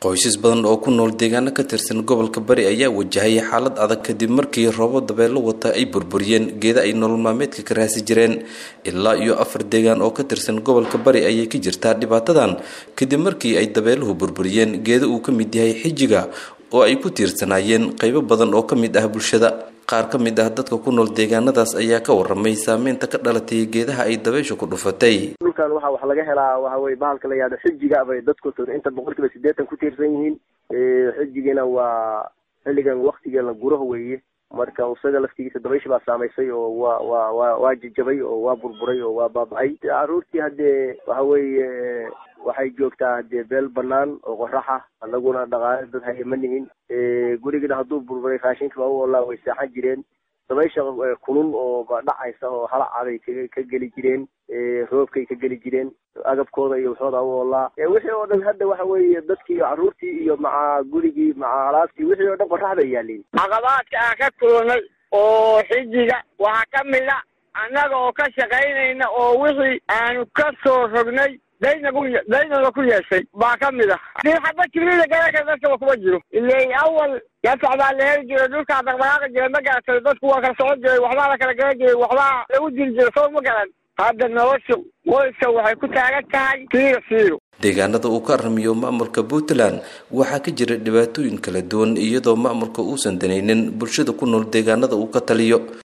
qoysas badan oo ku nool deegaano ka tirsan gobolka bari ayaa wajahaya xaalad adag kadib markii roobo dabeelo wata ay burburiyeen geeda ay nolol maalmeedka ka raasi jireen ilaa iyo afar deegaan oo ka tirsan gobolka bari ayay ka jirtaa dhibaatadan kadib markii ay dabeeluhu burburiyeen geeda uu ka mid yahay xijiga oo ay ku tiirsanaayeen qaybo badan oo ka mid ah bulshada qaar ka mid ah dadka ku nool deegaanadaas ayaa ka waramay saameynta ka dhalatay geedaha ay dabeysha ku dhufatay dhulkan waxa wax laga helaa waxa weye bahalka la yihahdo xijiga bay dadku inta boqol kiiba sideetan ku tiirsan yihiin xijigina waa xilligan waktiga la guraho weeye marka isaga laftigiisa dabaysha baa saamaysay oo waa waa waa waa jajabay oo waa burburay oo waa baaba-ay caruurtii haddee waxa weeye waxay joogtaa hadee beel banaan oo qoraxa anaguna dhaqaale dad haya ma nihin gurigina hadduu burburay raashinka baa u olaa way seexan jireen dabaysha kulul oo dhacaysa oo halacabay ka ka geli jireen roobkay ka geli jireen agabkooda iyo waxooda u olaa wixii oo dhan hadda waxa weeye dadkii caruurtii iyo maca gurigii maca alaabtii wixii oo dhan qorax bay yaaliin caqabaadka aan ka kulunay oo xijiga waxaa ka mid a annaga oo ka shaqaynayna oo wixii aanu ka soo rognay dayna ku daynada ku yeeshay baa ka mid ah dii xaba jibrida garaka dadkaba kuma jiro ilay awal yafac baa la heli jiray dhulkaa dhaqdhaqaaqi jiray ma garatay dadku waa kala socon jiray waxbaa la kala garan jiray waxbaa lagu jiri jiray soo ma garan hadda nolosha qoyska waxay ku taagan tahay fiiro fiiro deegaanada uu ka aramiyo maamulka puntland waxaa ka jira dhibaatooyin kala duwan iyadoo maamulka uusan danaynin bulshada ku nool deegaanada uu ka taliyo